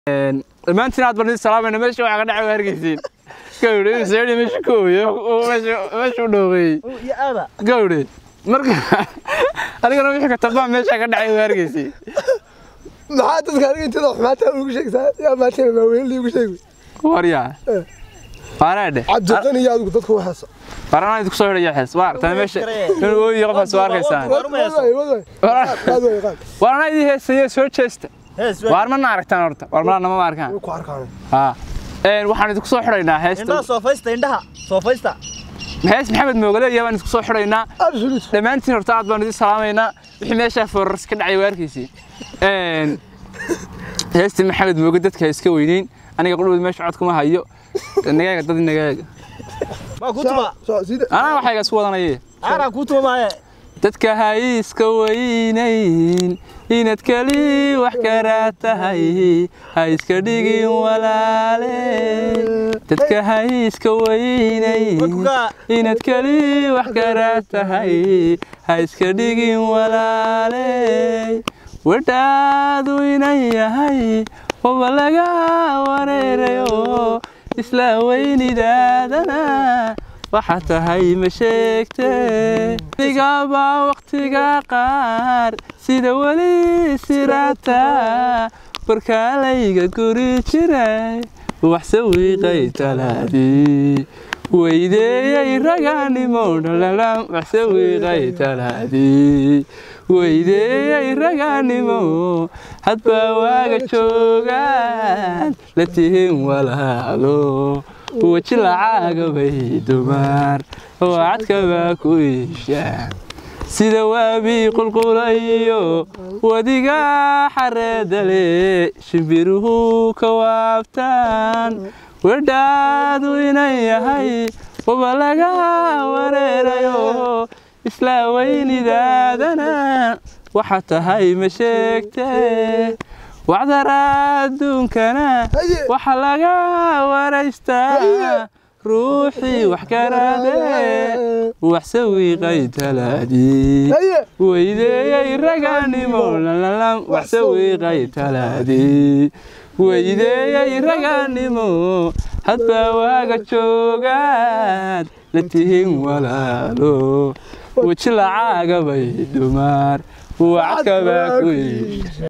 dhammaantiin aad barnid salaamayna meesha waxaa ka dhacay waa hargeysiin gawdhe seedi meesha ku ooyo meesha u dhooqeeyey iyo aada gawdhe marka adigana wixii ka tabaa meesha ka dhacay waa hargeysiin maxaa dadka aniga intada xumaata ugu sheegtaa yaa maatana maaweynli ugu sheegi waryaa waanaadhe cabdiqani iyo adigu dadka waxaasa waranaa idinku soo hidhaya xees waa aragtaa meesha inuu ooyiyo qofaas waa arkaysaan waranaa idii heesaya soo jeesta hees waar mana aragtaan horta waar mana nama arkaan ku arkaan haa een waxaan idinku soo xidhaynaa heesta indhaha soofaysta indhaha soofaysta hees maxamed moogale iyo baan idinku soo xidhaynaa absolute dhammaantiin horta aad baan idin salaamaynaa wixii meeshaa foorars ka dhacay waa arkaysiin een heestii maxamed mooge dadka ha iska weyneyn aniga qudhowd meesha cod kuma hayo nagaaga dad nagaaga maa ku tuma soo sida anaa waxayga isku wadanaye aanaa ku tuma maaye dadka ha iska weynayn inaad keli wax karaa tahay ha iska dhigin walaale dadka ha iska weynayn Wadkukaa. inaad keli wax karaa tahay ha iska dhigin walaale wadhaadu inan yahay waba laga wareerayo isla weynidaadana waxa tahay ma sheegte digabaa waqtiga qaar sida weli sirata barkaalayga guri jiray waxse wiiqay talaadii weydeeyey raganimo dhalalam waxse wiiqay talaadii weydeeyey raganimo hadba waaga joogaan la tihin walaalo weji lacaaga bay dumaar oo cadkabaa ku iishaan sida waabii qulqulayo wadiga xareedale shimbiruhu ka waabtaan wedhaadu inan yahay waba laga wareerayo isla weynidaadana waxa tahay ma sheegte wacdara adduunkana waxa laga waraystaa ruuxii wax karaade waxse wiiqay talaadii haye weydeeyey raganimo lalalam waxse wiiqay talaadii weydeeyey raganimo hadba waaga joogaad la tihin walaalo weji lacaaga bay dumaar wacadkabaa ku iisha